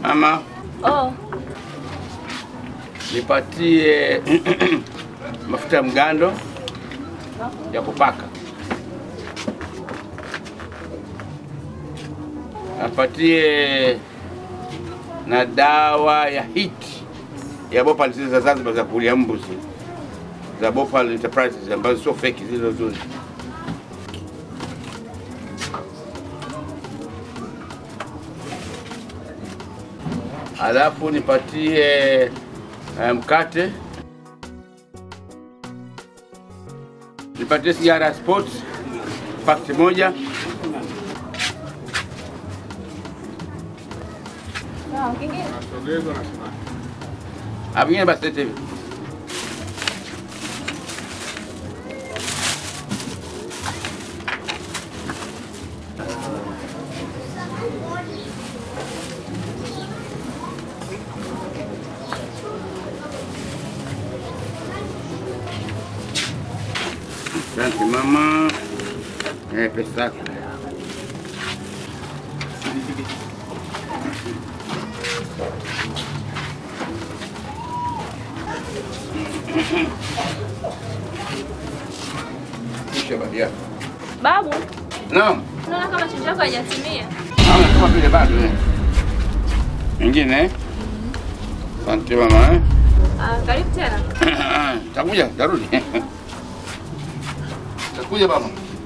Mama, Oh, nipatie mafuta ya mgando ya kupaka. Apatie na dawa ya hiti ya Bhopal zile za Zanzibar za kulia mbuzi za Bhopal Enterprises ambazo sio feki, zile nzuri. Alafu nipatie eh, mkate, nipatie sigara ya sports pakiti moja, sawa. Kingine? Ah, vingine basi lete hivi. Asante mama. Eh, pesa yako. Kisha baada yako. Babu, Naam. unaona kama chanjo yako haijatimia? Naona kama vile bado eh. Nyingine eh? Asante mama eh. Ah, karibu tena. Takuja, tarudi. Takuja mama.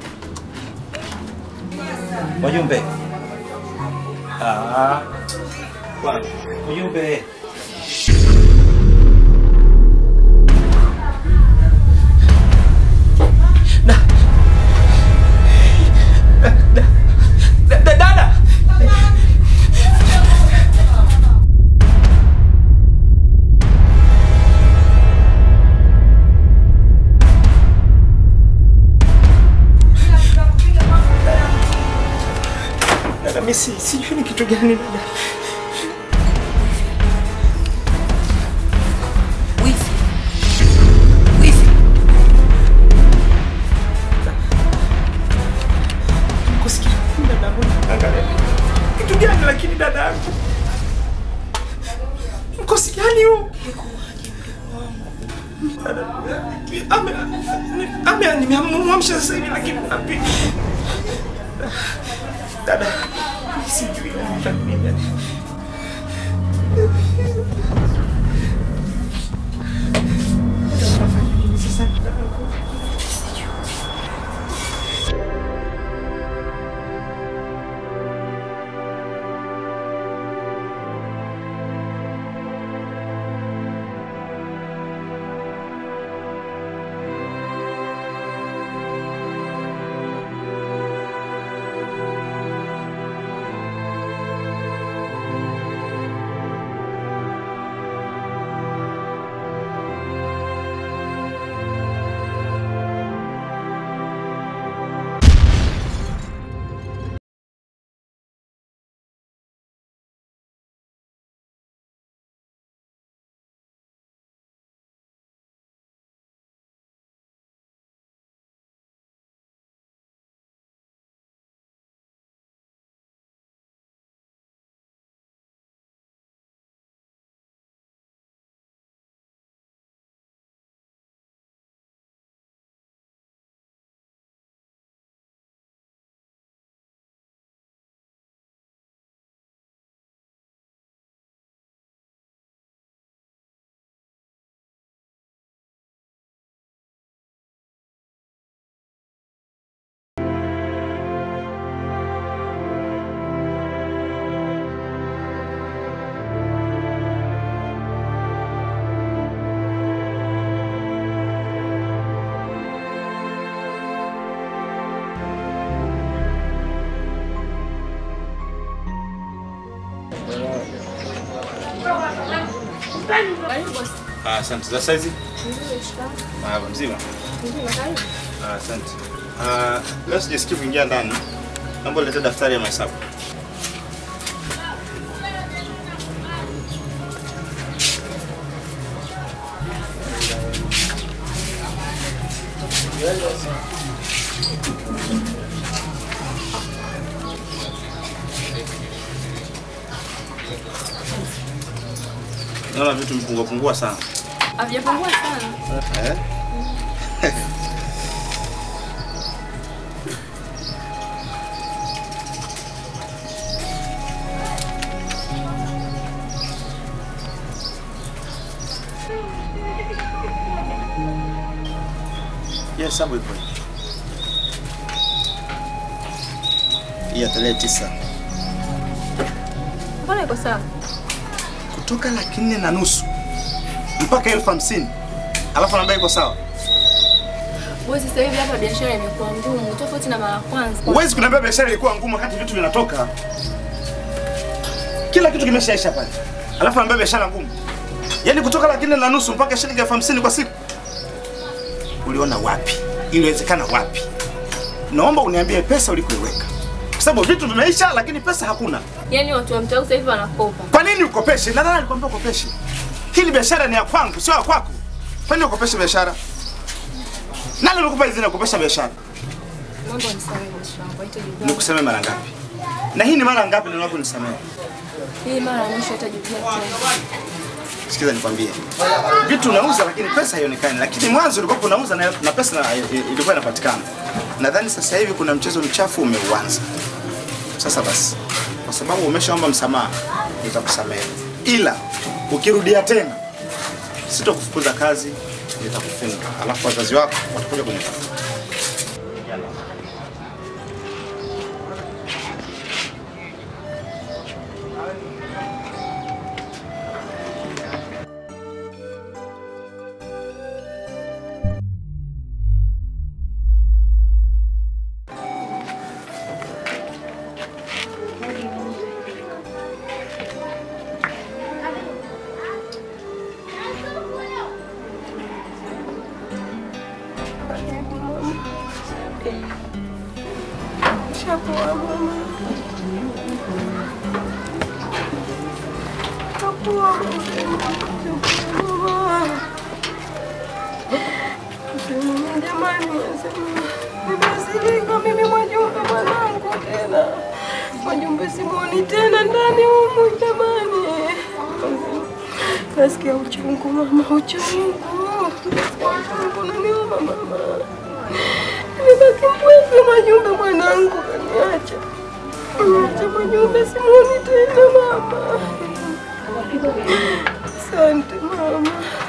Wajumbe. Ah. Bwana, wajumbe. Da- da- Dada. Dada, mimi si- sijui ni kitu gani dada. Wizi. Wizi. Kusikia dada, angalia. Kitu gani lakini dada yangu? Mkosi gani huu? Dada, ame ame nimemwamsha sasa hivi lakini wapi? Dada, sijui nitafanya nini. Nitafanya nini sasa dada yangu? Karibu bosi. Ah, Asante za saizi. Ndio, shikamoo. Ah, mzima. Ndio, karibu. Ah, Asante. Ah, leo sijasikii kuingia ndani. Naomba ulete daftari ya mahesabu. Naona vitu vimepungua pungua sana. Havijapungua sana. Eh? Yes, sababu ipo. Hii ya tarehe tisa Mbona iko sawa? kutoka laki nne na nusu mpaka elfu hamsini alafu anaambia iko sawa. Bosi, sasa hivi hapa biashara imekuwa ngumu tofauti na mara ya kwanza. Huwezi kuniambia biashara ilikuwa ngumu wakati vitu vinatoka. Kila kitu kimeshaisha pale. Alafu anambia biashara ngumu. Yaani kutoka laki nne na nusu mpaka shilingi elfu hamsini kwa siku. Uliona wapi? Iliwezekana wapi? Naomba uniambie pesa ulikoiweka. Kwa sababu vitu vimeisha lakini pesa hakuna. Yaani watu wa mtaa sasa hivi wanakopa. Kwa nini ukopeshe? Na nani alikwambia ukopeshe? Hili biashara ni ya kwangu, sio ya kwako. Kwa nini ukopeshe biashara? Nani alikupa idhini ya kukopesha biashara? Naomba unisamehe bosi wangu, haitajirudia. Nikusamee mara ngapi? Na hii ni mara ngapi ndio unaponisamehe? Hii mara ya mwisho haitajirudia tena. Sikiza nikwambie, vitu unauza lakini pesa haionekani, lakini mwanzo ulikuwa unauza na, na pesa na- ilikuwa inapatikana. Nadhani sasa hivi kuna mchezo mchafu umeuanza. Sasa basi, kwa sababu umeshaomba msamaha, nitakusamehe, ila ukirudia tena sitokufukuza kazi, nitakufunga, alafu wazazi wako watakuja kunitafuta. Jamani, nimezilika mimi Mwajumbe mwanangu tena. Mwajumbe simuoni tena ndani humu jamani. Nasikia uchungu mama, uchungu. Nasikia uchungu naniuma mama. Nimebaki mpweke Mwajumbe mwanangu kaniacha. Niacha Mwajumbe simuoni tena mama. Asante mama.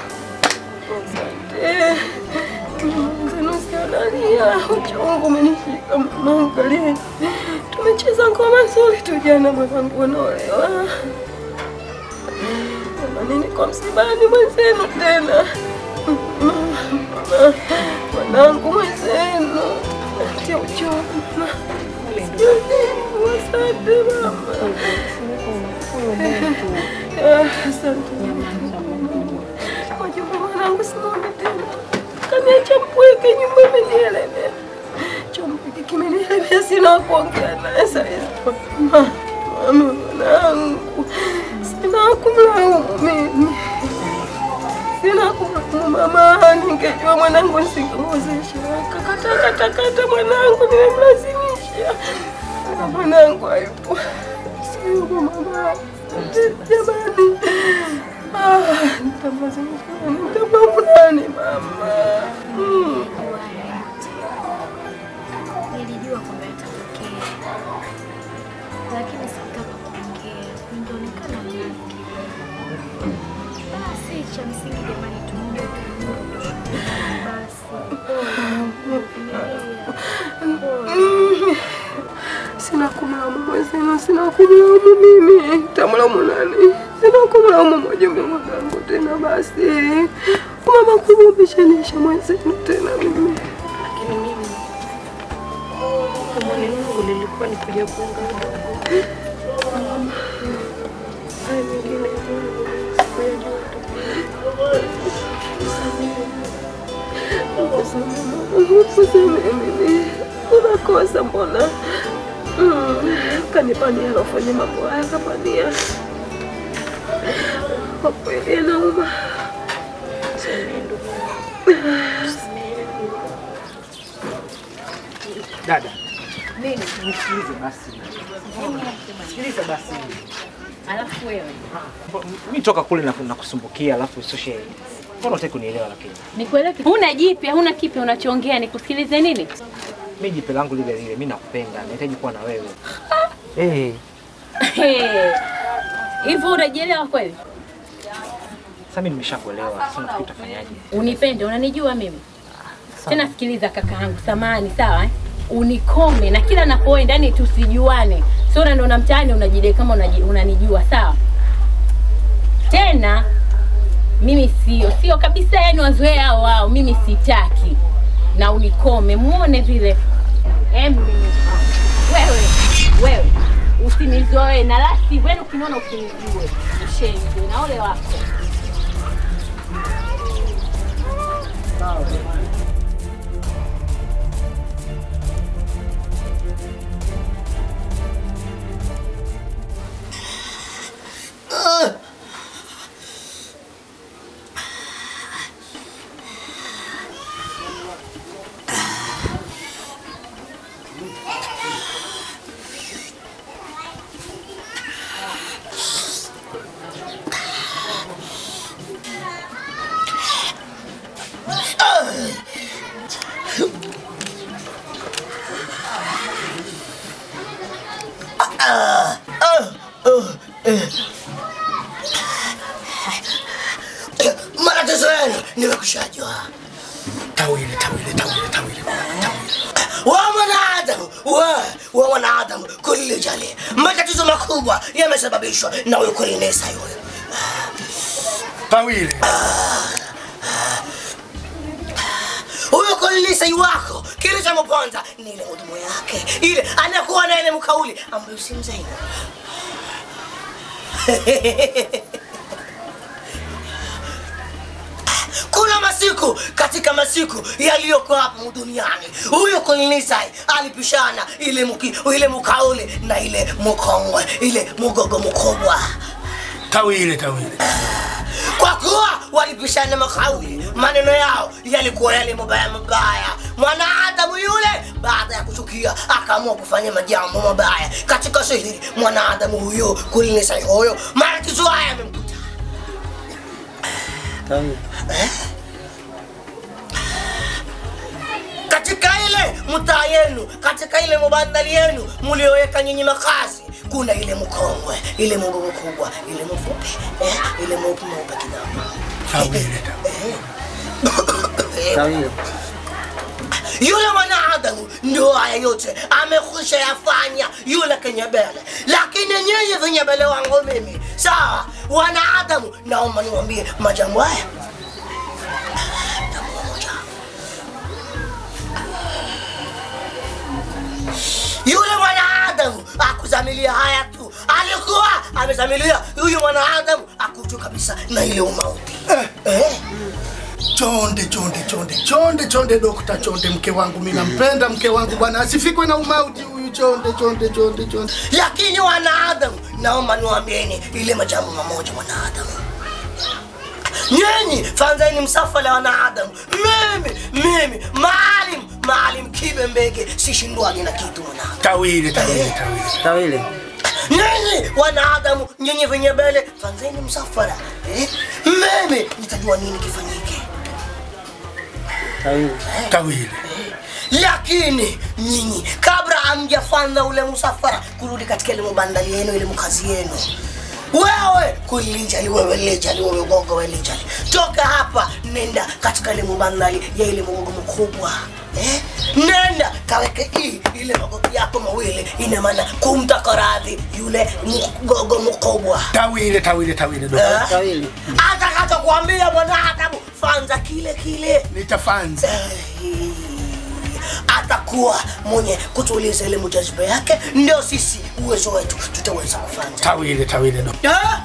Asante. Zenusianalia uchungu umenishika mama, angalia. Tumecheza ngoma nzuri tu jana, mwanangu anaolewa. Jamani, niko msibani mwenzenu tena. Mama, Mwanangu mwenzenu tia uchungu mama. Asante mama. Ah, Asante Wajumbe mwanangu simame tena. Kaniacha mpweke, nyumba imenielemea. Chompeke kimenielemea, sina wa kuongea naye saizi. Mama, mama mwanangu, sina wa kumlaumu mimi. Sina wa kumlaumu mama, ningejua mwanangu nisingemwozesha. Kakata kata kata mwanangu, nimemlazimisha. Na mwanangu hayupo. Sio mama. Jamani. Ah, nitamlazimisha. Nitamlaumu nani mama? Mm. Nilijua kwamba yatatokea, lakini sikutaka kuongea, ningeonekana mnafiki. Basi cha msingi jamani, tuombe Mungu basi. Mm. Sina kumlaumu mwenzenu, sina kumlaumu mimi. Tamlaumu nani? Sina kumlaumu Mwajumbe mwanangu tena basi. Mama kubwa umeshanisha mwenzenu tena mimi. Lakini mimi umani wangu lilikuwa ni kuja kuungana. Haya mengine sikuyajua Usamehe mimi. Unakosa mbona? Mm. Kanipania alofanya mambo haya kapania. Kwa kweli anauma. Dada, Nini? Nisikilize basi. Sikiliza basi. Alafu wewe Mimi toka kule na nakusumbukia alafu usoshe. Mbona unataka kunielewa lakini? nikuelewe kitu. Huna jipya, huna kipya unachoongea, nikusikilize nini? Mimi jipe langu lile lile, mimi nakupenda, nahitaji kuwa na wewe. Eh, Hey. Hivyo unajielewa kweli? sasa mimi nimeshakuelewa. Sasa nafikiri utafanyaje? Unipende, unanijua mimi. Tena sikiliza kaka yangu, samani sawa eh? Unikome na kila napoenda yani tusijuane. Sio unaona mtaani unajidai kama unaji- unanijua sawa? Tena mimi sio sio kabisa, yani wazoea hao wao, mimi sitaki. Na unikome, muone vile. Em, wewe wewe usinizoe na lasi wenu ukiniona usinijue. Shenzi na ole wako. matatizo yenu nimekushajua. Tawili, tawili, tawili, tawili, tawili. Wa mwanadamu, wa wa mwanadamu kulli jali, matatizo makubwa yamesababishwa na huyu kulinesa yule Tawili. huyo kulinesa wako, kilichomponza ni ile huduma yake, ile anakuwa na ile mkauli ambayo si mzee kuna masiku katika masiku yaliyokuwa hapa duniani huyo kolinisai alipishana ile muki, ile mukauli na ile mukongwe ile mugogo mkubwa Tawili, tawili. kwa kuwa walipishana makauli maneno yao yalikuwa yale mabaya mabaya mwanadamu yule baada ya kuchukia akaamua kufanya majambo mabaya katika sihiri mwanadamu huyo kulinisai huyo matatizo haya yamemkuta Eh? katika ile mtaa yenu katika ile mubandari yenu mlioweka nyinyi makazi kuna ile mkongwe ile mugogo kubwa ile mfupi eh, ile mweupe mweupe kidogo Tawili, Eh, yule mwanadamu ndio haya yote amekwisha yafanya yule kenyebele lakini nyinyi vinyebele wangu mimi sawa wanadamu naomba niwambie majambo haya Jambo moja. yule mwanadamu akuzamilia haya tu alikuwa amezamilia huyu mwanadamu akutu kabisa na ile umauti eh. Chonde, chonde, chonde, chonde, chonde, dokta, chonde, mke wangu, mimi nampenda mke wangu bwana, asifikwe na umauti huyu. Chonde, chonde, chonde, chonde. lakini wanadamu naomba niwaambieni ile majambo mamoja wanadamu nyinyi fanzeni msafara wanadamu mimi mimi maalim maalim kibe mbege sishindwani na kitu wanadamu Tawili, tawili, tawili. tawili nyinyi wanadamu nyinyi vinyebele fanzeni msafara eh? mimi nitajua nini kifanyike Tawili. lakini nyinyi kabla hamjafanya ule msafara kurudi katika ile mabandali yenu ile mkazi yenu wewe kulijali wewe lijali wewe gogo wewe lijali toka hapa nenda katika ile mabandali ya ile mgogo mkubwa Eh? nenda kaweke hii ile magoti yako mawili ina maana kumtaka radhi yule mgogo mkubwa Tawili, tawili, tawili, dokta. tawili atakachokuambia mwanadamu fanza kile kile nitafanza atakuwa mwenye kutuliza ile mujaziba yake ndio sisi uwezo wetu tutaweza kufanya Tawili, tawili, dokta. Ah!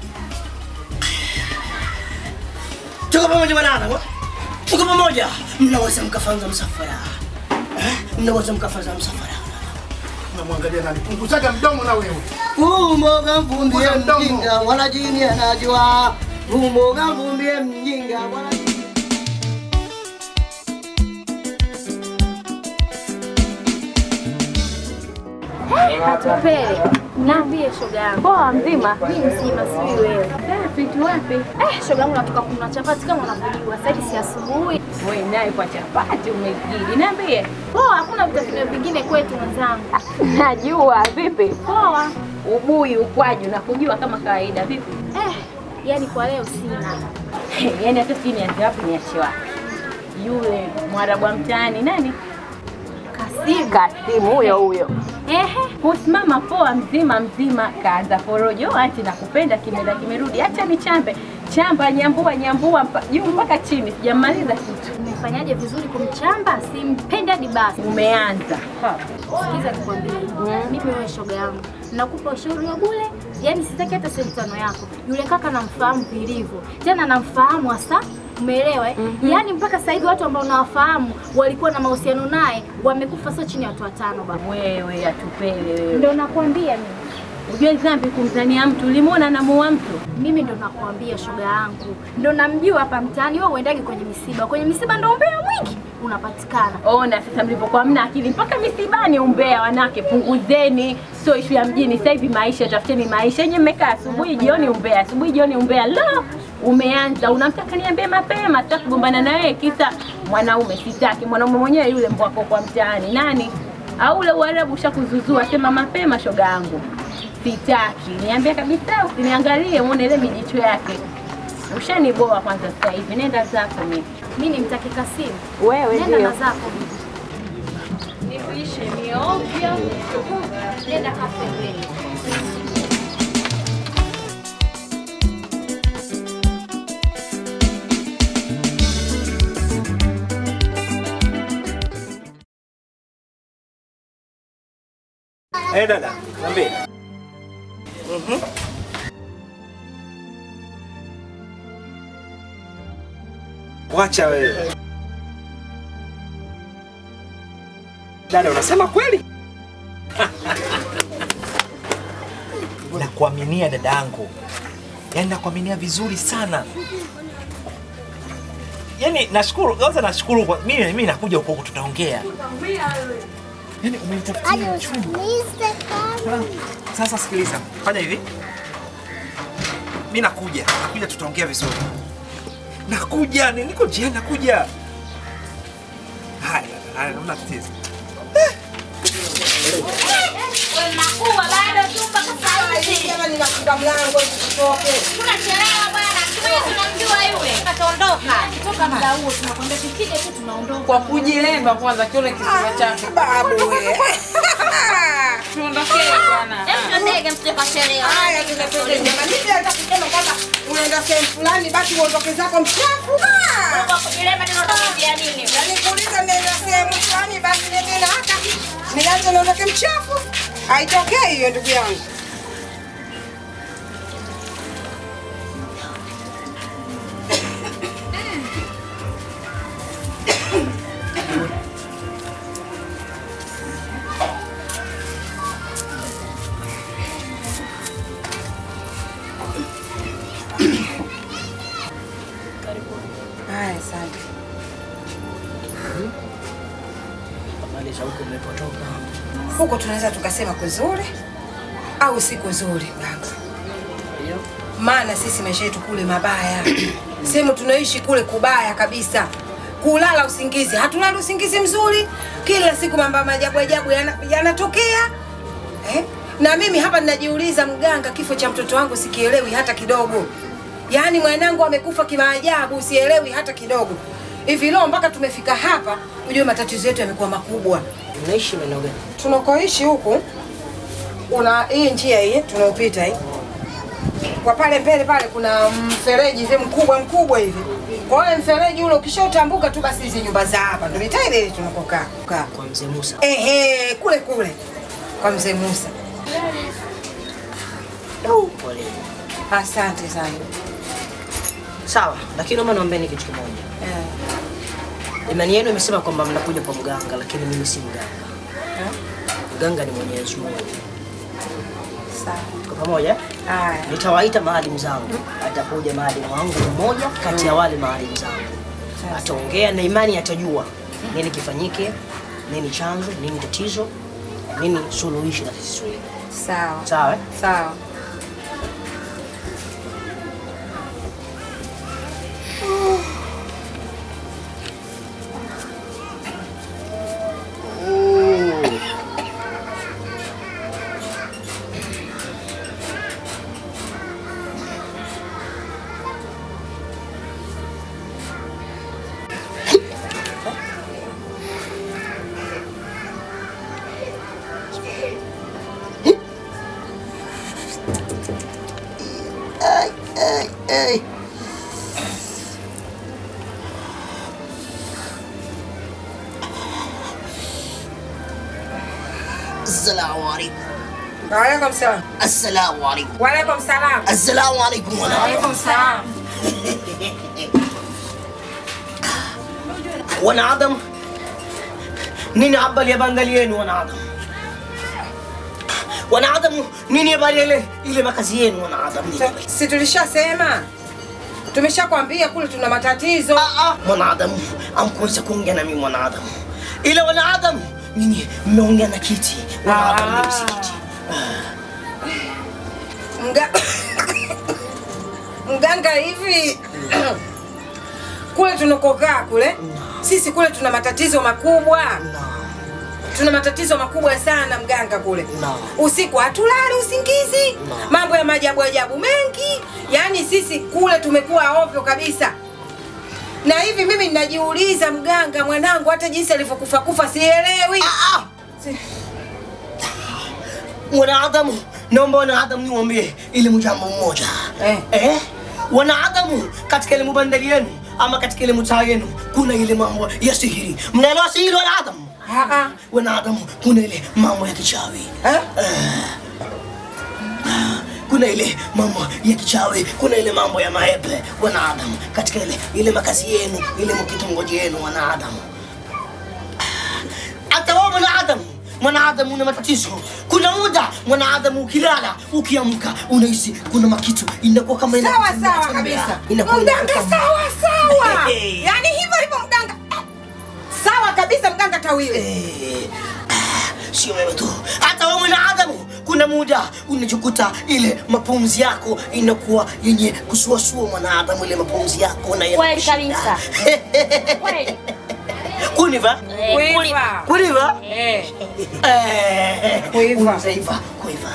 tuko pamoja wanadamu tuko pamoja mnaweza mkafanza msafara Eh? mnaweza mkafanza msafara Namwangalia nani? Punguzaga mdomo na wewe. Umoga mvumbie Punguza mdomo. mjinga wala jini anajua. Umoga mvumbie mjinga wala jini Atupele. Niambie shoga yangu. Poa mzima. Mimi mzima sijui wewe. Safi tu wapi? Eh, shoga yangu natoka kununua chapati kama unavyojua. Sasa hivi si asubuhi. Wewe naye kwa chapati umezidi. Niambie. Poa, hakuna vitafunio vingine kwetu mwenzangu. Najua vipi? Poa. Ubuyu, ukwaju na kujua kama kawaida vipi? Eh, yani kwa leo sina. Yaani hata sijui nianze wapi niache wapi. Yule mwarabu wa mtaani nani? Kasimu. Kasimu huyo huyo. Ehe. Kusimama poa mzima mzima, kaanza porojo ati nakupenda, kimeenda kimerudi, acha nichambe chamba, nyambua nyambua mpa- juu mpaka chini, sijamaliza kitu. Umefanyaje vizuri kumchamba? Simpendi hadi basi. Umeanza Ha. Sikiza nikwambie, mimi wewe shoga yangu, nakupa ushauri wa bure, yaani sitaki hata senti tano yako. Yule kaka namfahamu vilivyo, tena namfahamu hasa Umeelewa eh? Yaani mpaka sasa hivi watu ambao unawafahamu walikuwa na mahusiano naye wamekufa sio chini ya watu watano baba. Wewe atupele wewe. Ndio nakwambia mimi. Ujue dhambi kumzania mtu, ulimwona namuua mtu. Mimi ndo nakwambia shoga yangu, ndo namjua hapa mtaani. Wewe uendagi kwenye misiba, kwenye misiba ndo umbea mwingi unapatikana. Ona sasa mlivyokuwa mna akili mpaka misibani, umbea wanawake, punguzeni. Sio ishu ya mjini sasa hivi, maisha tafuteni maisha yenye. Mmekaa asubuhi jioni umbea, asubuhi jioni umbea. Lo, umeanza unamtaka niambie mapema, sitaki kugombana na wewe kisa mwanaume. Sitaki mwanaume mwenyewe yule mbwako kwa mtaani nani au ule uarabu ushakuzuzua, sema mapema, shoga yangu. Sitaki niambie kabisa, usiniangalie muone ile mijicho yake. Ushaniboa kwanza sasa hivi, nenda zako mimi. Mimi nimtaki Kasimu. Wewe Nenda ndio. na zako bibi. Nipishe ni ovyo. Nenda kafembeni. Eh, dada, niambie. Mhm. Wacha wewe. Dada, unasema kweli? Nakuaminia dada yangu, yaani nakuaminia vizuri sana. Yaani nashukuru, kwanza nashukuru kwa mimi mimi nakuja huko huko tutaongea. Yaani umenitafutia uchungu. Sasa sikiliza, fanya hivi. Mimi nakuja, nakuja tutaongea vizuri. Nakuja, ni- niko njiani nakuja. Haya, haya, hamna tatizo. Nakuwa bado tu mpaka saa hizi. Jamani, nafunga mlango ili tutoke. Tunachelewa bwana. Wewe tunamjua yule. Ataondoka. Toka muda huo tunakwambia tukija tu tunaondoka. Kwa kujilemba kwanza kione kisima chake. Babu we. Tuondokee bwana. Hebu tuendege msije kachelewa. Haya, tunatokea jamani. Mimi nataka kusema kwamba unaenda sehemu fulani basi uondoke zako mchafu. Ah! Kwa kujilemba ndio unataka nini? Yaani kuuliza nenda sehemu fulani basi nende na hata nianze niondoke mchafu. Haitokei hiyo ndugu yangu. Haya, asante. Habari za huko mlipotoka? Huko tunaweza tukasema kuzuri au si kuzuri baba. Ndio. maana sisi maisha yetu kule mabaya, sehemu tunaishi kule kubaya kabisa. Kulala usingizi, hatulali usingizi mzuri, kila siku mambo ya maajabu ajabu yana- yanatokea eh? Na mimi hapa ninajiuliza, mganga, kifo cha mtoto wangu sikielewi hata kidogo. Yaani mwanangu amekufa kimaajabu, sielewi hata kidogo. Hivi leo mpaka tumefika hapa, ujue matatizo yetu yamekuwa makubwa. Unaishi maeneo gani? Tunakoishi huku una hii njia hii tunaopita hii kwa pale mbele pale kuna mfereji hivi mkubwa mkubwa hivi. Kwa hiyo mfereji ule ukishautambuka tu basi hizi nyumba za hapa ndio mitaa ile ile tunakokaa. Kaa. Kwa mzee Musa. Ehe, kule kule kwa mzee Musa. Pole. Asante sana. Sawa, lakini naomba niombeeni kitu kimoja. Imani yenu imesema kwamba mnakuja kwa mganga, lakini mimi si mganga. Mganga ni Mwenyezi Mungu. Sawa. Tuko pamoja? Haya. Nitawaita maalimu zangu. Atakuja maalimu wangu mmoja kati ya wale maalimu zangu. Ataongea na imani atajua nini kifanyike, nini chanzo, nini tatizo. nini suluhishi na sisi Sawa. sawa eh? Sawa. Ay, ay, ay. Assalamu alaikum. Waalaikum salam. Assalamu alaikum. Waalaikum salam. Assalamu alaikum. Waalaikum salam. Wanadamu, nini habari ya bandari yenu wanadamu? Wanadamu, nini habari ya ile ile makazi yenu wanadamu? Nini habari? Si tulishasema? Tumeshakwambia kule tuna matatizo. Mwanadamu, amkuweza kuongea na mimi mwanadamu. Ile wanadamu, nini mmeongea na kiti. Wanadamu ni msikiti. Mga... Mganga hivi kule tunakokaa kule sisi kule tuna matatizo makubwa tuna matatizo makubwa sana mganga kule usiku hatulali usingizi mambo ya maajabu ajabu mengi yaani sisi kule tumekuwa ovyo kabisa na hivi mimi ninajiuliza mganga mwanangu hata jinsi alivyokufa kufa sielewi Si- Wanadamu, naomba wanadamu niwaambie ile mjambo mmoja. Eh. Eh? Wanadamu katika ile bandari yenu ama katika ile mtaa yenu kuna ile mambo ya sihiri. Mnaelewa sihiri wanadamu? Ah, Wanadamu kuna ile mambo ya kichawi. Eh? Kuna ile mambo ya kichawi, kuna ile mambo ya maepe wanadamu katika ile ile makazi yenu, ile mkitongoji yenu wanadamu. Hata wewe mwanadamu mwanadamu una matatizo. Kuna muda mwanadamu ukilala ukiamka unahisi kuna makitu inakuwa kama ina sawa sawa kabisa inakuwa mganga inakuwa- sawa sawa Eh. yaani hivyo hivyo mganga sawa kabisa mganga tawile sio wewe tu, hata wewe mwanadamu, kuna muda unajikuta ile mapumzi yako inakuwa yenye kusuasua mwanadamu, ile mapumzi yako na Kweli kabisa. Kweli. kuniva Eh, kuliva. kuniva Eh. Eh, Kuiva. unaiva kuiva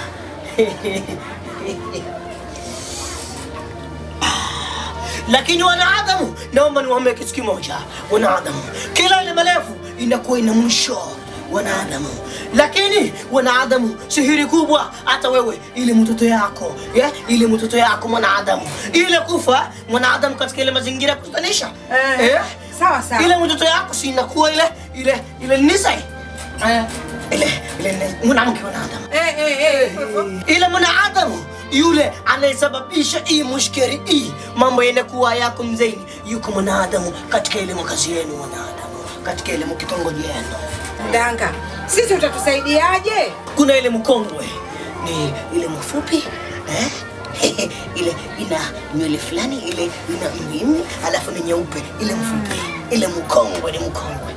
lakini wanadamu, naomba niwaambie kitu kimoja, wanadamu, kila ile marefu inakuwa ina mwisho wanadamu, lakini wanadamu, sihiri kubwa, hata wewe ile mtoto yako yeah? ile mtoto yako mwanadamu, ile kufa mwanadamu katika ile mazingira ya kutanisha Eh, sawa sawa. ile mtoto yako si inakuwa ile ile ile nisa eh, ile ile ni- mwanamke wanadamu Eh, eh, eh. ile mwanadamu yule anayesababisha hii mushkeri hii mambo yanakuwa yako mzeini, yuko mwanadamu katika ile makazi yenu, mwanadamu katika ile mkitongoji yenu. Mganga, sisi utatusaidiaje? Kuna ile mkongwe ni ile mfupi eh? ile ina nywele fulani, ile ina mlimi, alafu ni nyeupe, ile mfupi, ile mkongwe ni mkongwe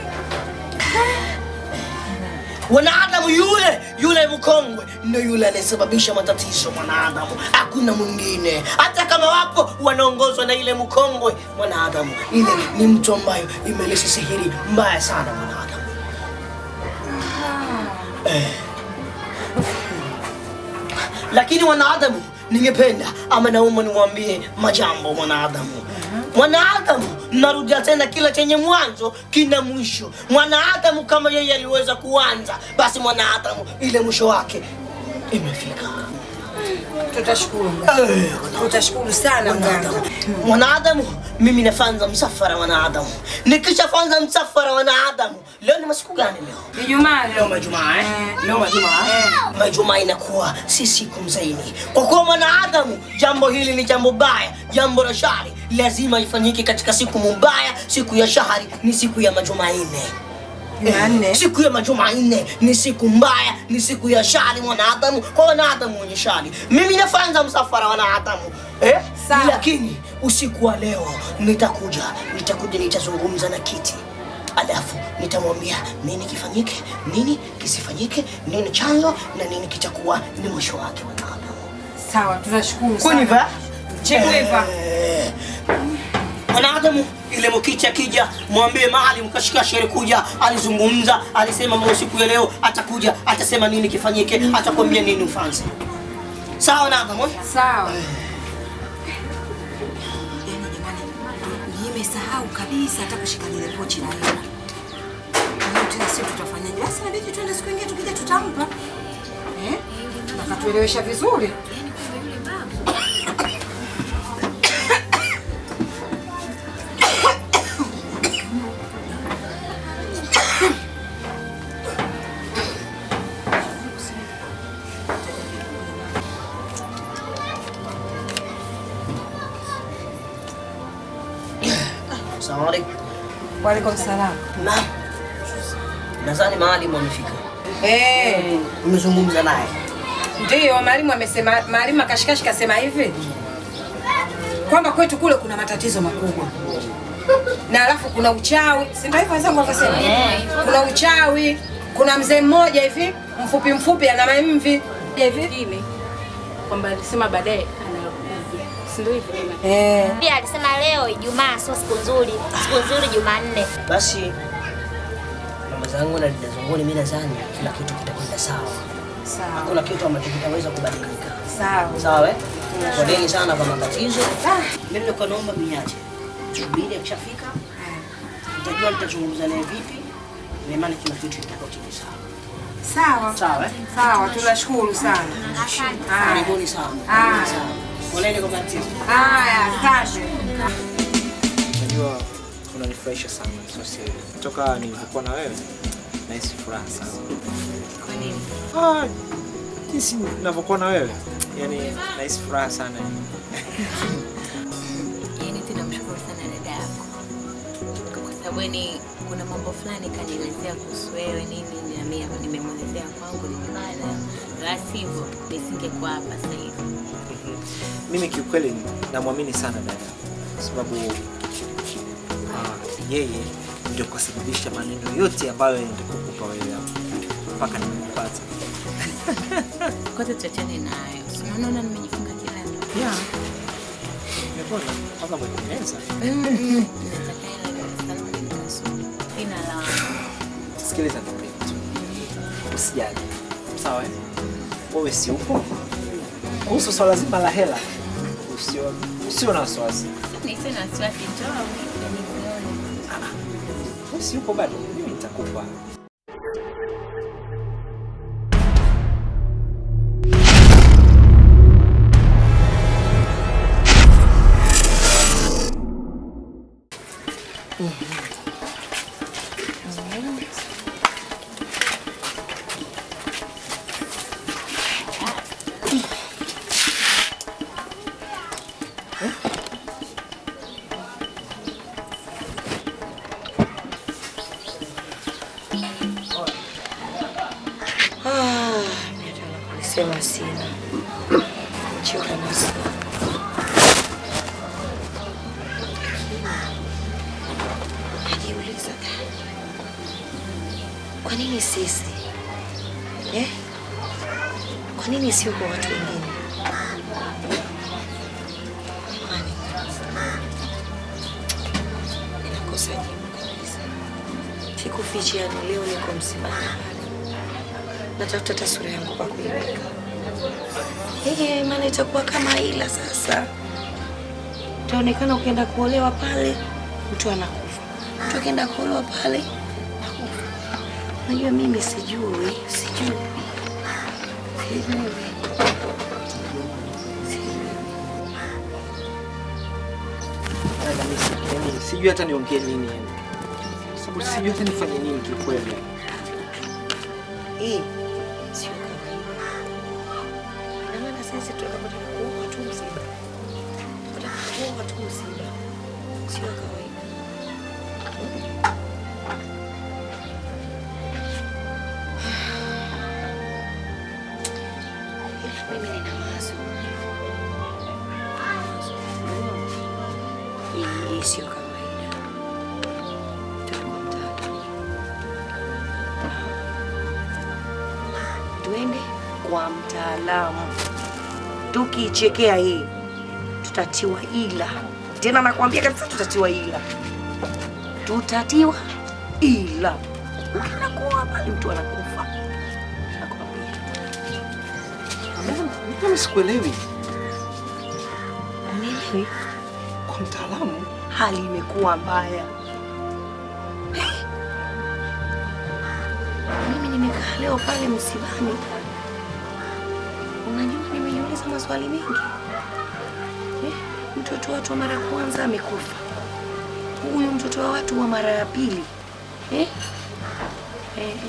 wanadamu yule yule mkongwe ndio yule anayesababisha matatizo mwanadamu, hakuna mwingine. Hata kama wapo wanaongozwa na ile mkongwe mwanadamu, ile ni mtu ambayo imeleta sihiri mbaya sana mwanadamu. Eh. Lakini wanadamu, ningependa ama naomba niwaambie majambo mwanadamu. Mwanadamu, narudia tena, kila chenye mwanzo kina mwisho. Mwanadamu kama yeye aliweza kuanza, basi mwanadamu ile mwisho wake imefika. Tutashukuru mganga. Tutashukuru sana mganga. Mwanadamu, mimi nafanza msafara wanadamu. Nikishafanza msafara wanadamu, leo ni masiku gani leo? Ijumaa leo majumaa eh? Leo majumaa eh? Majumaa inakuwa si siku mzaini. Kwa kuwa mwanadamu, jambo hili ni jambo baya, jambo la shari, lazima ifanyike katika siku mubaya. Siku ya shahari ni siku ya majumanne. Jumanne. Siku ya majumanne ni siku mbaya, ni siku ya shari mwanadamu, kwa wanadamu wenye shari. Mimi nafanza msafara wanadamu eh? Lakini usiku wa leo nitakuja, nitakuja, nitazungumza na kiti alafu nitamwambia nini kifanyike, nini kisifanyike, nini chanzo na nini kitakuwa ni mwisho wake. Wanadamu Sawa, tunashukuru Kuniva? Chekuniva. Eh, Mwanadamu ile mkicha kija, mwambie Maalim Kashikasheri kuja, alizungumza, alisema mambo siku ya leo atakuja, atasema nini kifanyike, atakwambia nini ufanye. Sawa Nadhamu? eh? Sawa. Nimesahau kabisa hata kushika lile pochi la hela. Kwa hiyo tena sio tutafanyaje? Basi inabidi tuende siku nyingine tukija tutampa. Eh? Nakatuelewesha vizuri. Asalamu alaykum. Wa alaikum salam. Naam. Nadhani Maalim amefika. Eh, Umezungumza naye? ndiyo mwalimu amesema, mwalimu akashikashi kasema hivi kwamba kwetu kule kuna matatizo makubwa na alafu kuna uchawi, si ndio hivyo wenzangu walivyosema? Kuna uchawi, kuna mzee mmoja hivi mfupi mfupi ana mamvi hivi kwamba alisema baadaye anakuja, si ndio hivyo? Eh. Pia alisema leo Ijumaa sio siku nzuri, siku nzuri Jumanne. Basi mama zangu na dada zangu, mimi nadhani kila kitu kitakwenda sawa. Sawa. Hakuna kitu ambacho kitaweza kubadilika. Sawa. Sawa eh? Poleni sana kwa matatizo. Mimi nilikuwa naomba mniache. Subiri akishafika. Nitajua nitazungumza naye vipi. Na imani kila kitu kitakuwa kiko sawa. Sawa. Sawa eh? Sawa, tunashukuru sana. Haya. Karibuni sana. Haya. Sawa. Poleni kwa matatizo. Haya, asante. Unajua unanifurahisha sana sio siri. Toka nilivyokuwa na wewe nahisi furaha sana. Kwa nini? Ah, jinsi ninavyokuwa na wewe yani nahisi furaha sana. Yaani tena mshukuru sana dada yako. Kwa sababu yani kuna mambo fulani kanielezea kuhusu wewe nini na mimi nimemwelezea kwangu nimebana. La sivyo nisingekuwa hapa sasa hivi. Mimi kiukweli namwamini sana dada kwa sababu ah, yeye ndio kasababisha maneno yote ambayo nilikupa wewe hapo mpaka nimekupata. Kwanza tuachane nayo. Si Unaona nimejifunga kilemba. Yeah. Nimepona mpaka mweneza. Nataka hela Dar es Salaam nikasome. Sina lawama. Sikiliza nikwambie kitu. Usijali. Sawa eh? Wewe si upo? Kuhusu swala zima la hela usio usio na wasiwasi. Nisiwe na wasiwasi, njoo unipe nizione. Wewe si upo bado? Mimi nitakupa. Ah, Alisema sina choka nasi. Najiuliza, kwa nini sisi eh? Kwa nini sio kwa watu wengine? Jamani, ninakosa jibu kabisa. Sikufichi, yani leo niko msibani natafuta hata sura yangu kwa kuiweka. Hii maana itakuwa kama ila sasa. Utaonekana ukienda kuolewa pale mtu anakufa, mtu akienda kuolewa pale nakufa. Najua mimi sijui, sijui, sijui. Dada, mimi si- yaani sijui hata niongee nini yani. Kwa sababu sijui hata nifanye nini kiukweli. Hii sio kawaida. Ina maana sisi tunapotaka kuoa tu msiba, tunataka kuoa tu msiba, sio kawaida. Ila mimi nina wazo. Hii hii sio kawaida. Mtoto wa mtatu. mtaalamu. Tukiichekea hii tutatiwa ila, tena nakwambia kabisa tutatiwa ila, tutatiwa ila. Ukienda kuoa pale mtu anakufa. Mimi sikuelewi. Unielewi? Kwa mtaalamu hali imekuwa mbaya. Mimi nimekaa leo pale msibani, unajua nimejiuliza maswali mengi eh, mtoto watu wa mara ya kwanza amekufa, huyu mtoto wa watu wa mara ya pili eh? Eh, eh.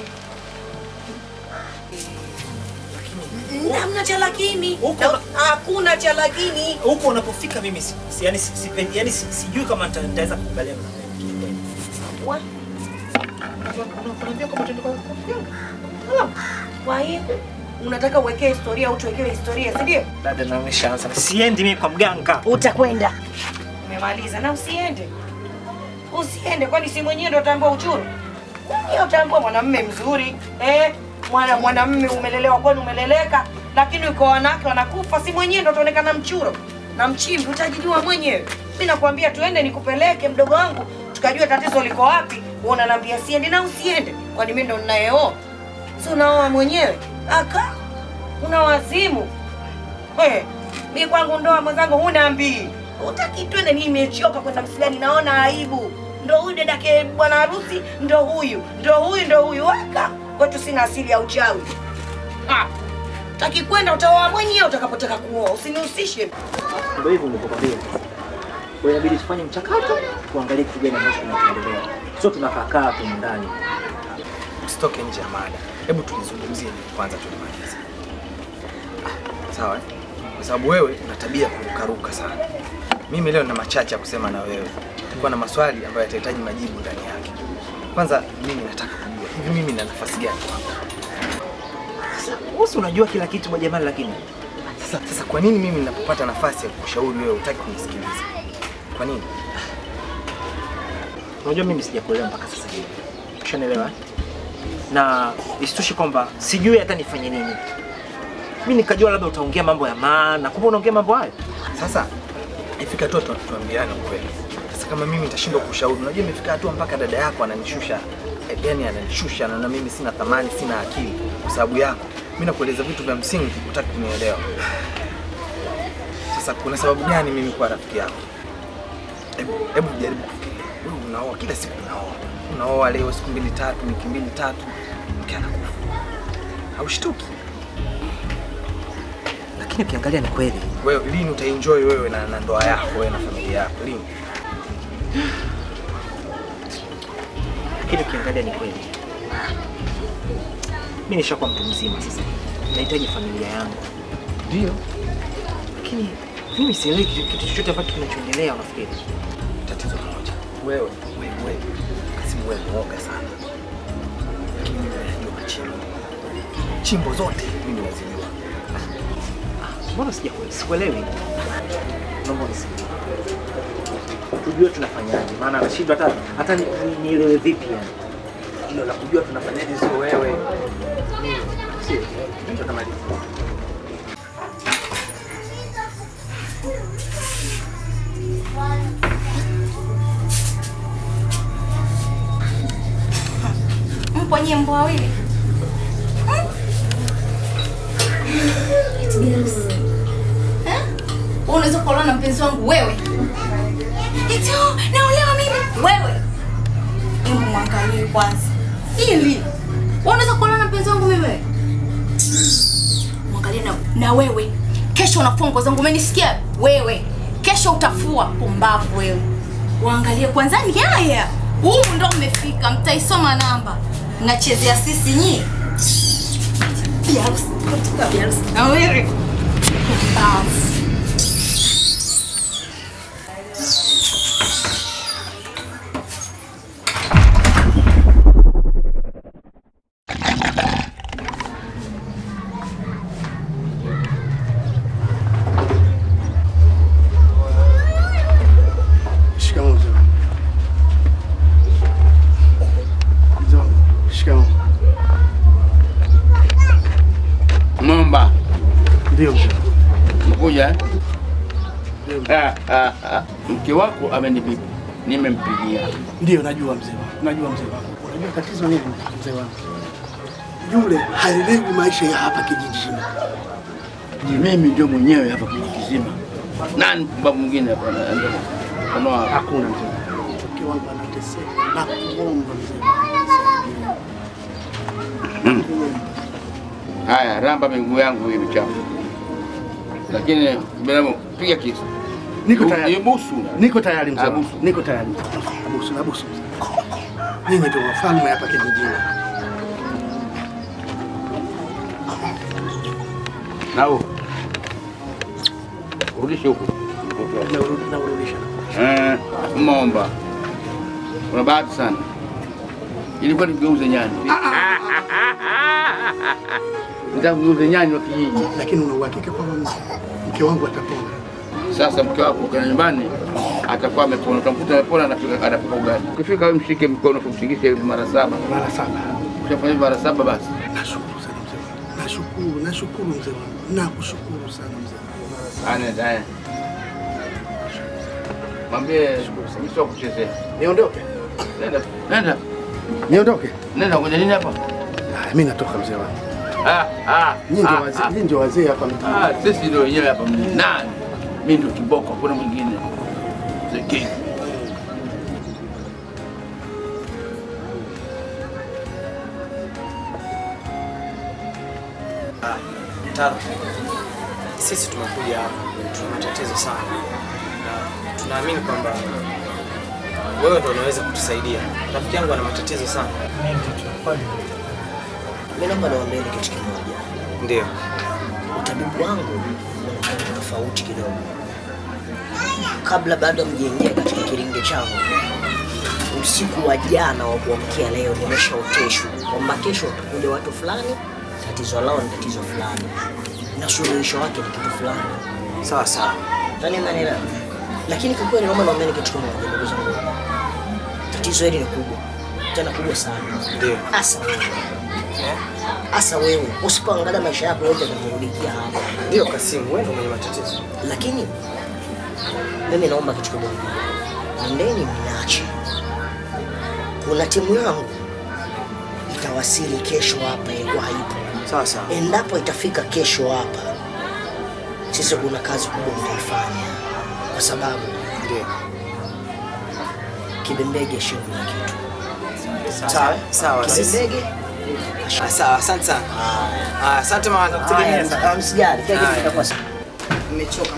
Hamna cha lakini, Na- hakuna cha lakini. huko unapofika mimi si, si, yani, si, si, yani, si, sijui kama nita- nitaweza kukubaliana na wewe. Wa- Unaambia kama tuende kwa Kwa hiyo unataka uwekee historia au tuwekewe historia, si ndio? dada, na umeshaanza. Siendi mimi kwa mganga. Utakwenda. Umemaliza na usiende. Usiende kwani si mwenyewe ndo utambua uchuru? Wewe utambua mwanamume mzuri. Eh, mwana mwanamume umelelewa kwani umeleleka, lakini uko wanawake wanakufa, si mwenyewe ndo utaonekana mchuro na mchimbi, utajijua mwenyewe. Mimi nakwambia tuende nikupeleke mdogo wangu, tukajua tatizo liko wapi. Wewe unaniambia siende na usiende. Kwani mimi ndo ninayeoa? Si unaoa mwenyewe? Aka una wazimu. Hey, mi kwangu ndoa mwenzangu huna mbii. Utaki twende, mimi nimechoka kwenda msibani, naona aibu. Ndo huyu dadake bwana harusi, ndo huyu, ndo huyu, ndo huyu. Waka kwetu sina asili ya uchawi. Ah, taki kwenda, utaoa mwenyewe utakapotaka kuoa, usinihusishe. Ndio hivyo nilipokwambia. Kwa hiyo inabidi tufanye mchakato, tuangalie kitu gani ambacho kinachoendelea. Sio tunakaa kaa hapo ndani. Usitoke nje ya mada, hebu tulizungumzie kwanza, tulimalize. Sawa eh? Kwa sababu wewe una tabia ya kurukaruka sana. Mimi leo nina machache ya kusema na wewe, tulikuwa na maswali ambayo yatahitaji majibu ndani yake. Kwanza mimi nataka kujua hivi, mimi na nafasi gani kwako? Wewe si unajua kila kitu bwana jamani, lakini Sasa, sasa kwa nini mimi ninapopata nafasi ya kukushauri wewe hutaki kunisikiliza? Kwa nini? unajua mimi sijakuelewa mpaka sasa hivi. Ushanielewa? Na isitoshe kwamba sijui hata nifanye nini. Mimi nikajua labda utaongea mambo ya maana, kumbe unaongea mambo hayo. Sasa ifika hatua tu- tuambiane ukweli. Sasa kama mimi nitashindwa kushauri, unajua imefika hatua mpaka dada yako ananishusha, eh, yani ananishusha, na mimi sina thamani, sina akili kwa sababu yako. Mimi nakueleza vitu vya msingi, hutaki kunielewa. Sasa kuna sababu gani mimi kuwa rafiki yako? Hebu hebu jaribu kufikiria. Wewe unaoa kila siku unaoa. Unaoa leo siku mbili tatu, wiki mbili tatu, mke anakufa. Haushtuki? Lakini ukiangalia ni kweli. Wewe lini utaenjoy wewe na, na ndoa yako wewe na familia yako lini? Lakini ukiangalia ni kweli. Mimi nishakuwa mtu mzima sasa. Nahitaji familia yangu. Ndio. Lakini mimi sielewi kitu kitu chochote ambacho kinachoendelea unafikiri. Tatizo moja. Wewe wewe wewe. Kasimu wewe mwoga sana. Lakini mimi najua machimbo. Chimbo zote mimi nazijua. Mbona sijakuelewa? Sikuelewi. Naomba unisaidie. Tujue tunafanyaje, maana nashindwa hata hata ni- ni- nielewe vipi yani. Hilo la kujua tunafanyaje sio wewe. Sio. Ndio tamaliza. Mpo nyie mbwa wawili? Eti Girls. Eh? Wewe unaweza kuolewa na mpenzi wangu wewe? Eti oh, naolewa mimi wewe? Hebu mwangalie kwanza. Ili wewe unaweza kuolewa na mpenzi wangu mimi wewe? Mwangalie na, na wewe. Kesho unafua nguo zangu umenisikia? Wewe. Kesho utafua pumbavu wewe. Waangalie kwanza ni haya. Huu ndo mmefika, mtaisoma namba. Mnachezea sisi nyie. Biharusi, kutoka biharusi. Na wewe. Pumbavu. Shikamoo mzee wangu. Mzee wangu, shikamoo. Momba, Ndio mzee. Umekuja eh? Ah, ah, ah. Mke wako amenibibi, nimempigia. Ndio najua mzee wangu. Najua mzee wangu. Unajua tatizo nini mzee wangu? Yule haelewi maisha ya hapa kijijini. Ni mimi ndio mwenyewe hapa kijiji kizima. Nani mpumbavu mwingine hapa? Ano Hakuna mzee. Mke wangu anateseka na kuomba mzee. Hmm. Haya, ramba miguu yangu hii michafu, lakini binadamu, piga kisu. Niko tayari. Ibusu. Niko tayari mzee. wangu. Abusu. Niko tayari. Abusu, abusu. Nyinyi ndio wafalme hapa kijijini. Nao urudishe huku. Naurudisha. Eh, Momba, una bahati sana. Ilikuwa nigeuze nyani, nitaka kugeuze nyani wa kijiji. Lakini una uhakika kwamba mke wangu atapona? Sasa mke wako ukienda nyumbani atakuwa amepona, utamkuta amepona, anapika anapika ugali. Ukifika wewe mshike mkono, kumshikishe mara saba. Mara saba. Ukishafanya hivyo mara saba basi Nashukuru sana mzee wangu. Nashukuru, nashukuru mzee wangu. Nakushukuru sana mzee wangu. Ane, ane. Mwambie sio kuchezea. Niondoke. Nenda, nenda. Niondoke. Nenda kwenye nini hapa? Ah, Mimi natoka mzee wangu. Ah, ah. Nyinyi ndio ah, wazee, ah. nyinyi ndio wazee hapa mjini. Ah, sisi ndio wenyewe hapa mjini. Nani? Mimi ndio kiboko, hakuna mwingine. The king. Taro, sisi tumekuja hapa, tuna matatizo sana na tunaamini kwamba wewe ndo unaweza kutusaidia. Rafiki yangu ana matatizo sana. Mimi naomba niwaambie kitu kimoja. Ndio. Utabibu wangu unakuwa tofauti kidogo. Kabla bado mjengea katika kiringe changu, usiku wa jana wa kuamkia leo nimeshaoteshwa kwamba kesho watakuja watu fulani, tatizo lao ni tatizo fulani na suluhisho wake ni kitu fulani. Sawa sawa. Yaani mnanielewa? Lakini kwa kweli naomba niwaambie kitu kimoja ndugu zangu. Tatizo hili ni kubwa. Tena kubwa sana. Ndio. Hasa wewe. Hasa wewe usipoangalia maisha yako yote yatakurudikia hapa. Ndio Kasimu, wewe ndo mwenye matatizo. Lakini mimi naomba kitu kimoja. Nendeni mniache. Kuna timu yangu itawasili kesho hapa, ilikuwa haipo. Sawa sawa. Endapo itafika kesho hapa, sisi kuna kazi kubwa mtaifanya, kwa sababu ndio Kibembege sio kila kitu. Sawa, sawa. Sisi Kibembege Ah, sawa, asante sana. Ah, asante mama, nakutegemea Haya, sana. msijali, kila kitu Haya. kitakuwa sawa. Nimechoka.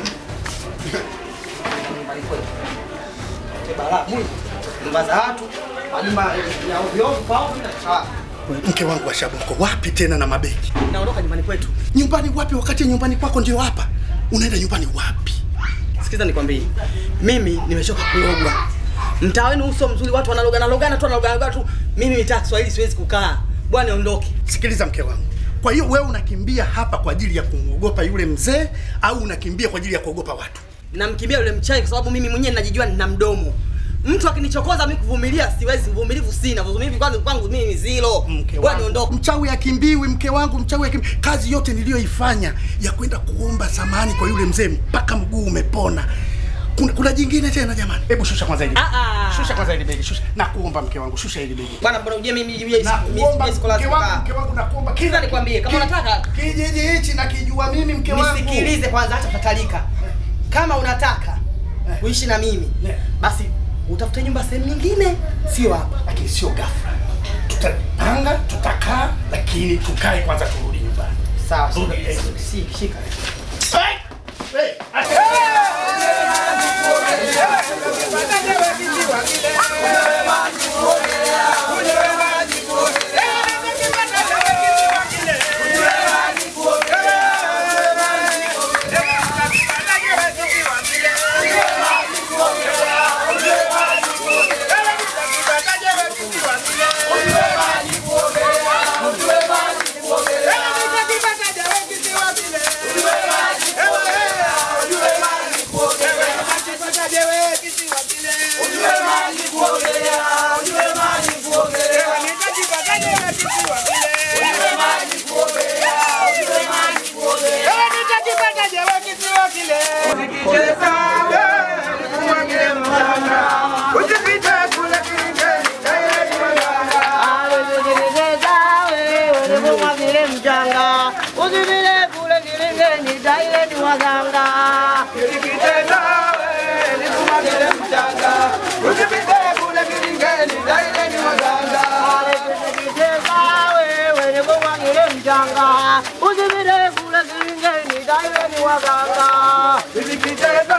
Balaa mwingi. Nyumba za watu, majumba ya ovyo ovyo kwao bila sawa. Mke wangu Ashabu, mko wapi tena na mabegi? Naondoka nyumbani kwetu. Nyumbani wapi wakati nyumbani kwako ndio hapa? Unaenda nyumbani wapi? Sikiza nikwambie, mimi nimechoka kulogwa. Mtaa wenu uso mzuri, watu wanalogana logana tu wanalogana logana tu. Mimi mitaa Kiswahili siwezi kukaa. Bwana niondoke. Sikiliza mke wangu. Kwa hiyo wewe unakimbia hapa kwa ajili ya kumwogopa yule mzee au unakimbia kwa ajili ya kuogopa watu? Namkimbia yule mchawi kwa sababu mimi mwenyewe ninajijua nina mdomo. Mtu akinichokoza mimi kuvumilia siwezi, uvumilivu sina. Uvumilivu kwanza kwangu mimi ni zero. Bwana niondoke. Mchawi akimbiwi, mke wangu, mchawi akimbiwi. Kazi yote niliyoifanya ya kwenda kuomba samani kwa yule mzee mpaka mguu umepona. Kuna, kuna jingine tena jamani? Hebu shusha kwanza hili. Ah ah. Shusha kwanza hili begi, shusha. Nakuomba mke wangu, shusha hili begi. Bwana bwana uje mimi mimi Nakuomba mimi sikola mke wangu, mke wangu nakuomba. Kiza nikwambie kama unataka kijiji hichi nakijua mimi mke wangu. Nisikilize kwanza hata tatalika. Kama unataka kuishi na mimi basi utafute nyumba sehemu nyingine, sio hapa. Lakini sio ghafla. Tutapanga, tutakaa, lakini tukae kwanza turudi nyumbani. Sawa, Rudi, shika. eh. Si- shika. Thank you. waganga. Usipite kule kilingeni, daileni waganga.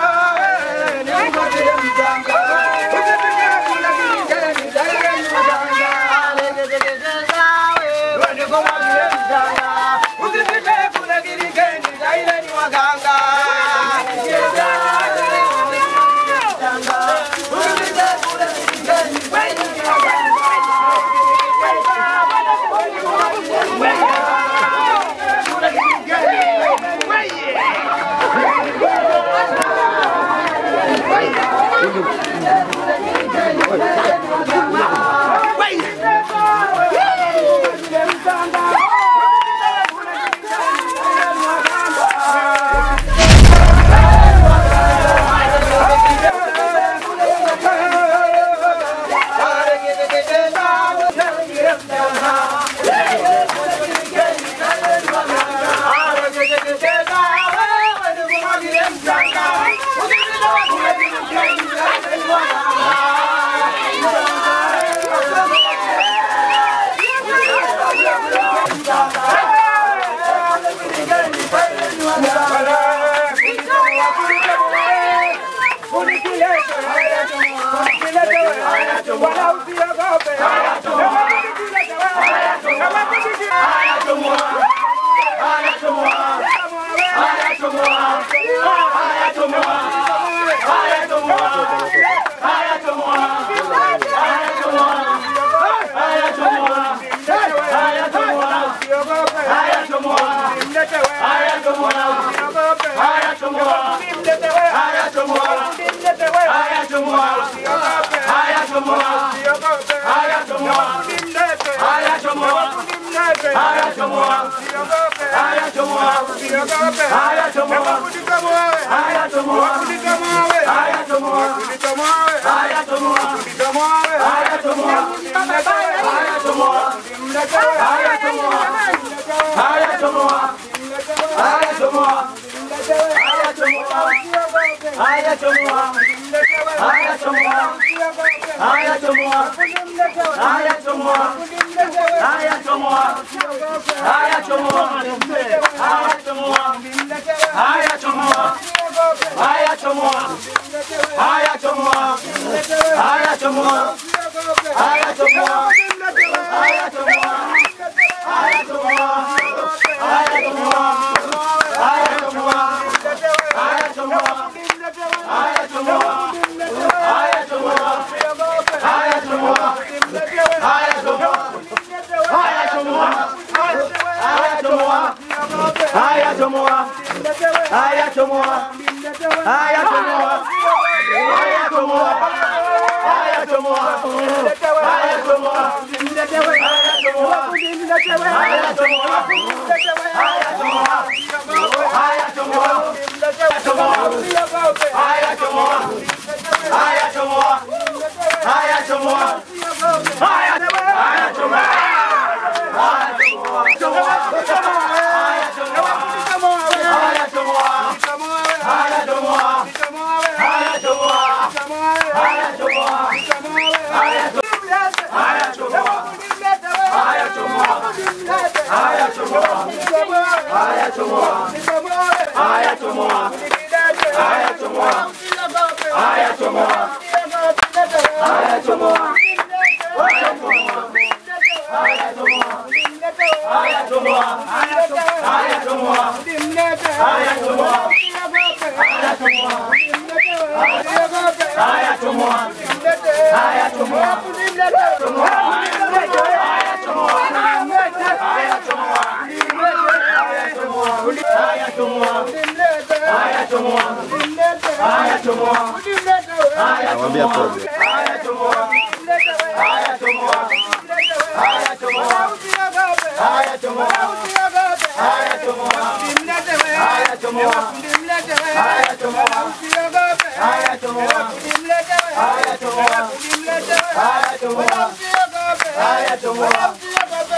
Namwambia poze.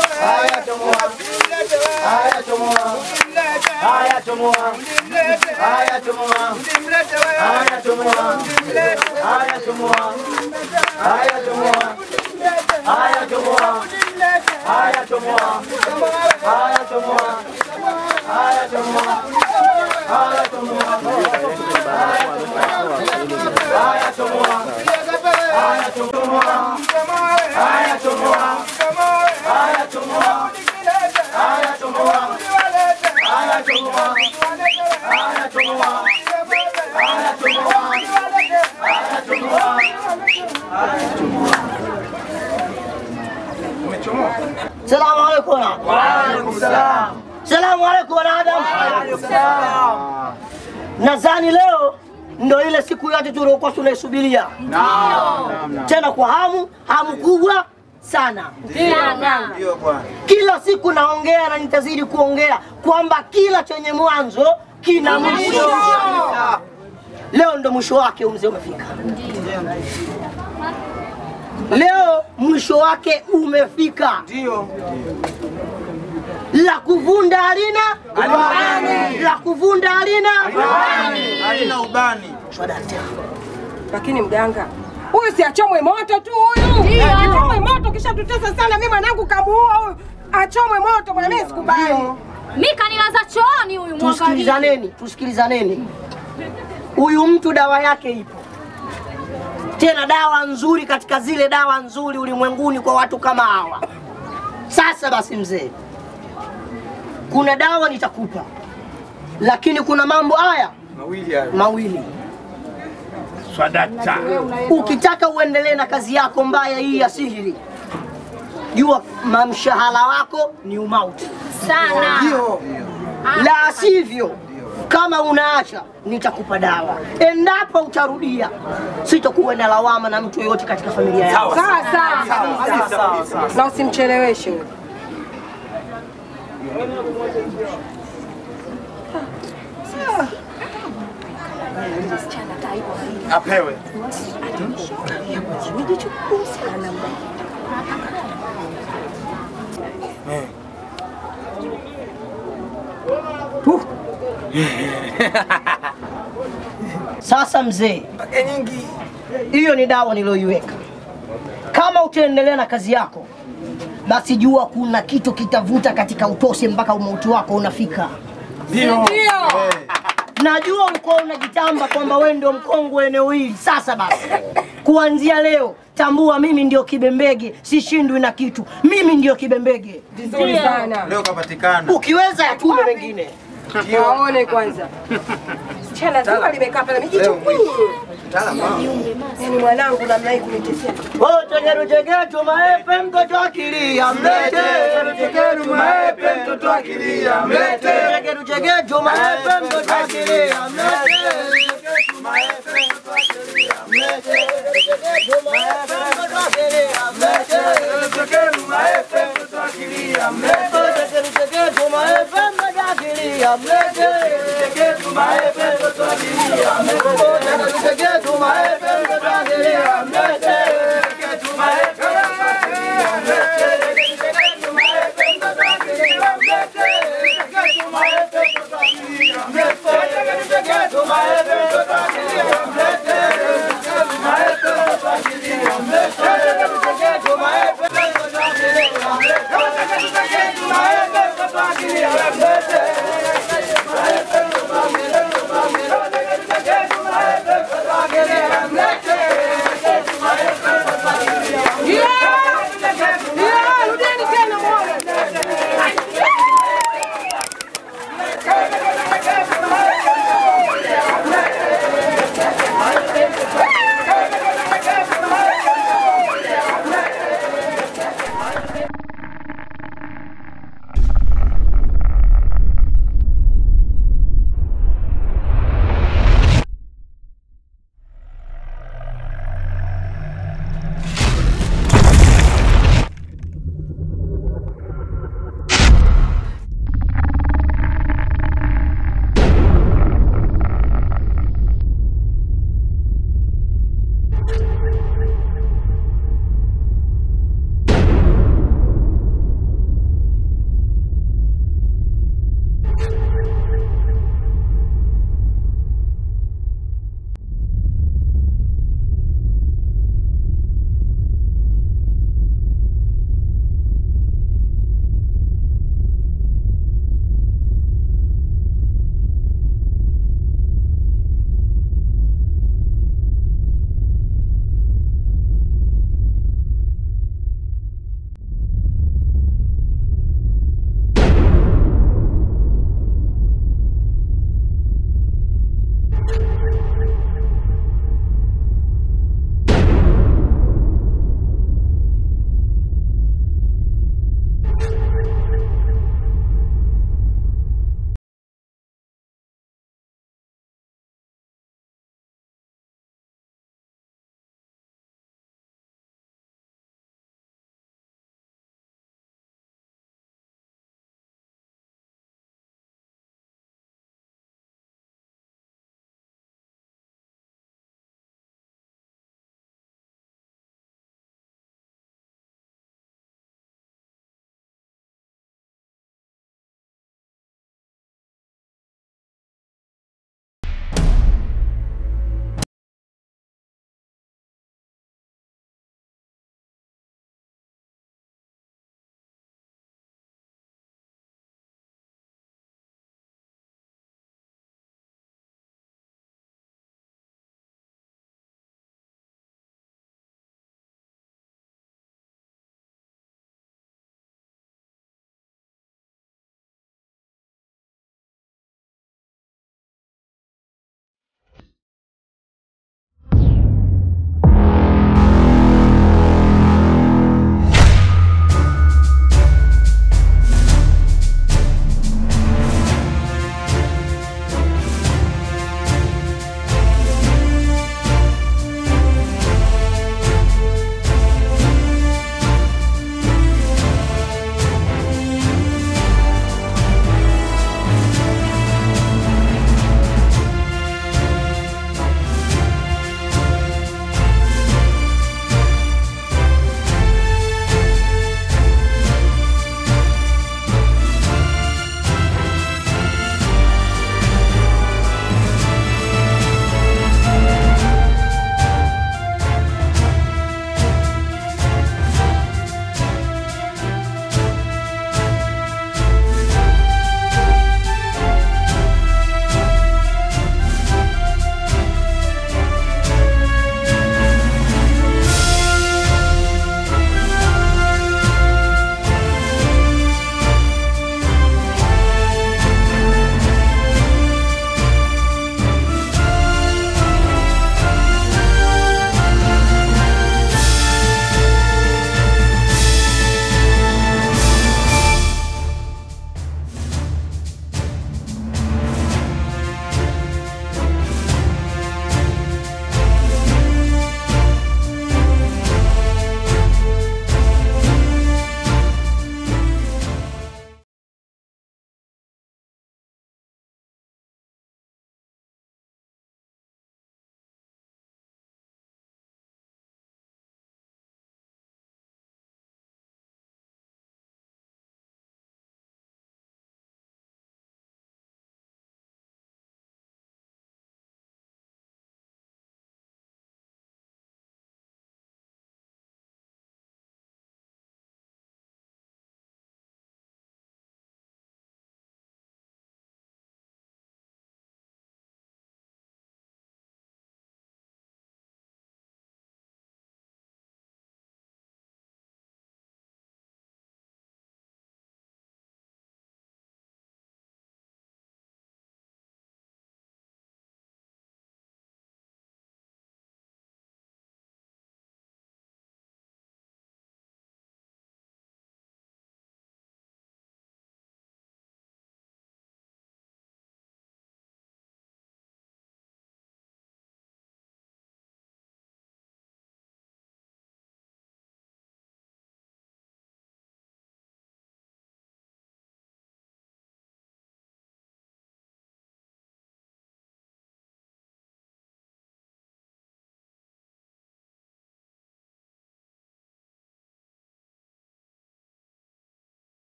Haya, chomoa. chomoa. Haya chomoa. Haya chomoa. Haya chomoa. Haya chomoa. Haya chomoa. Haya chomoa. Haya chomoa. Haya chomoa. Haya chomoa. Haya chomoa. Haya chomoa. Haya chomoa. Haya chomoa. Haya chomoa. Haya chomoa. Haya chomoa. Haya chomoa. Salamu alaikum. Waalaikum salam. Salamu alaikum wanadamu. Nadhani leo ndo ile siku yote tuliokuwa tunaisubiria, tena kwa hamu, hamu kubwa sana. Ndio bwana. Kila siku naongea na nitazidi kuongea kwamba kila chenye mwanzo kina mwisho. Leo ndo mwisho wake, huu mzee umefika. Leo mwisho wake umefika. Ndio. La kuvunda halina Ubani. la kuvunda halina Halina ubani. Lakini mganga huyu si achomwe moto tu huyu, Ndio. achomwe moto, kisha tutesa sana. Mimi mwanangu kamuua huyu, achomwe moto bwana, mimi sikubali. Mi kanilaza chooni huyu mwangalie. Tusikilizaneni, tusikilizaneni. Huyu mtu dawa yake ipo, tena dawa nzuri katika zile dawa nzuri ulimwenguni kwa watu kama hawa. Sasa basi, mzee, kuna dawa nitakupa, lakini kuna mambo haya Mawili hayo. mawili. Swadakta. Ukitaka uendelee na kazi yako mbaya hii ya sihiri, jua mamshahara wako ni umauti Sana. la sivyo kama unaacha nitakupa dawa. Endapo utarudia, sitakuwa na lawama na mtu yoyote katika familia yako. Sawa sawa, na usimcheleweshe huyu. Apewe. Sasa mzee, hiyo ni dawa niliyoiweka. Kama utaendelea na kazi yako, basi jua kuna kitu kitavuta katika utose mpaka umauti wako unafika. Ndio. Najua ulikuwa unajitamba kwamba wewe ndio mkongwe eneo hili. Sasa basi, kuanzia leo tambua, mimi ndio kibembege, sishindwi na kitu. Mimi ndio kibembege. Vizuri sana. Leo kapatikana. Ukiweza yatume mengine. Waone kwanza. Chana zima limekaa pale mijicho kwinyi. Yaani mwanangu namna hii kunitetea. Oh, tegeru tegeru maepe mtoto akilia mlete. Tegeru maepe mtoto akilia mlete. Tegeru tegeru maepe mtoto akilia mlete. Tegeru maepe mtoto akilia mlete. Tegeru tegeru maepe mtoto akilia mlete. Tegeru maepe mtoto akilia mlete. Tegeru tegeru maepe mtoto akilia mlete. Tegeru maepe mtoto akilia mlete. Tegeru maepe mtoto akilia mlete. Tegeru maepe mtoto akilia mlete. Tegeru maepe mtoto akilia mlete. Tegeru maepe mtoto akilia mlete. Tegeru maepe mtoto akilia mlete.